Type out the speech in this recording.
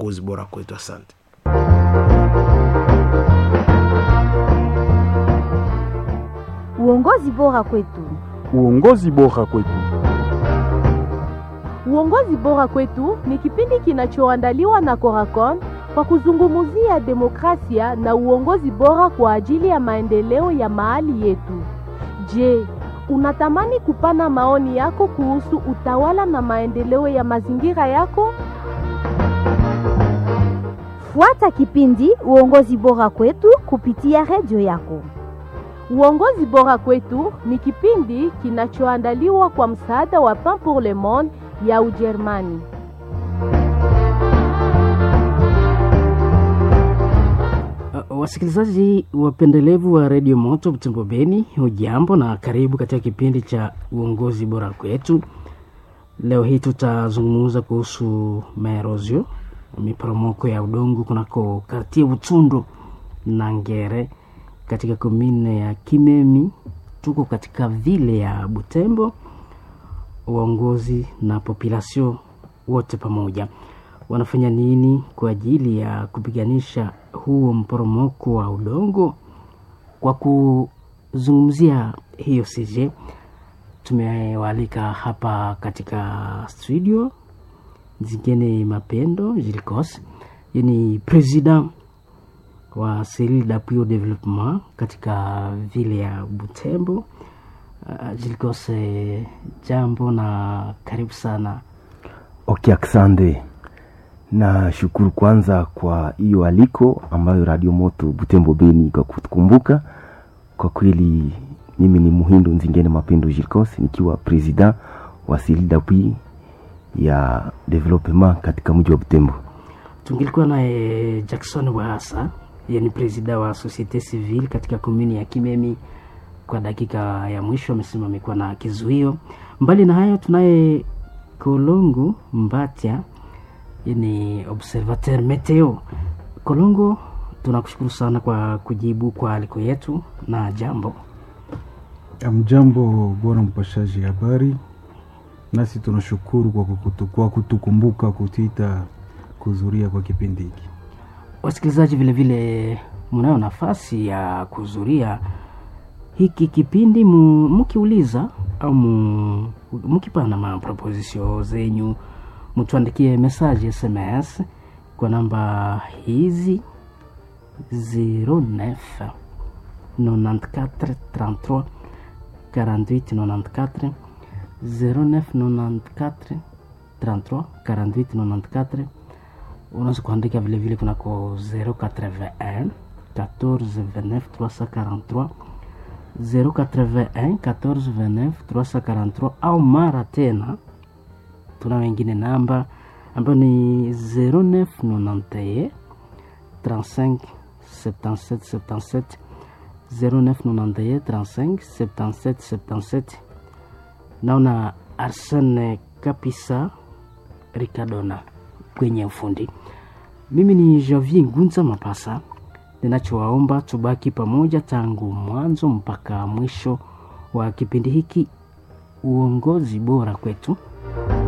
uongozi bora kwetu. Asante. Uongozi bora kwetu. Uongozi bora kwetu. Uongozi bora kwetu ni kipindi kinachoandaliwa na Coracon kwa kuzungumzia demokrasia na uongozi bora kwa ajili ya maendeleo ya mahali yetu. Je, unatamani kupana maoni yako kuhusu utawala na maendeleo ya mazingira yako? Fuata kipindi Uongozi bora kwetu kupitia redio yako. Uongozi bora kwetu ni kipindi kinachoandaliwa kwa msaada wa Pain pour le Monde ya Ujerumani. Uh, wasikilizaji wapendelevu wa redio Moto Butembo Beni, hujambo na karibu katika kipindi cha uongozi bora kwetu. Leo hii tutazungumza kuhusu maerozio, miporomoko ya udongo kunako kartie Butundu na Ngere katika komine ya Kimemi. Tuko katika vile ya Butembo, uongozi na population wote pamoja wanafanya nini kwa ajili ya kupiganisha huo mporomoko wa udongo? Kwa kuzungumzia hiyo CJ, tumewaalika hapa katika studio Zingine Mapendo Jilkos, ni president wa Cellule d'appui au développement katika vile ya Butembo. Uh, Jilkos, eh, jambo na karibu sana. Okay, asante na shukuru kwanza kwa hiyo aliko ambayo Radio Moto Butembo Beni kwa kutukumbuka. Kwa kweli mimi ni Muhindo Nzingene Mapendo Jilkos nikiwa president wa Cellule d'appui ya development katika mji wa Butembo. Tungilikuwa naye Jackson Wahasa, yeye ni president wa Societe Civile katika komuni ya Kimemi. Kwa dakika ya mwisho amesema amekuwa na kizuio. Mbali na hayo, tunaye Kolongo Mbatya ni observateur meteo. Kolongo, tunakushukuru sana kwa kujibu kwa aliko yetu na jambo. Mjambo bwana mpashaji habari, nasi tunashukuru kwa, kutu, kwa kutukumbuka kutita kuzuria kwa kipindi hiki. Wasikilizaji vilevile mnayo nafasi ya kuzuria hiki kipindi mkiuliza au mkipana maproposition zenyu mtuandikie message SMS kwa namba hizi 09 94 33 48 94 09 94 33 48 94. Unaweza kuandika vilevile kunako 081 14 29 343 081 14 29 343 au mara tena tuna wengine namba ambayo ni 0991 35 77 77 0991 35 77 77. Naona Arsene Kapisa Ricardona kwenye ufundi. Mimi ni Javier Ngunza Mapasa, ninachowaomba tubaki pamoja tangu mwanzo mpaka mwisho wa kipindi hiki, uongozi bora kwetu.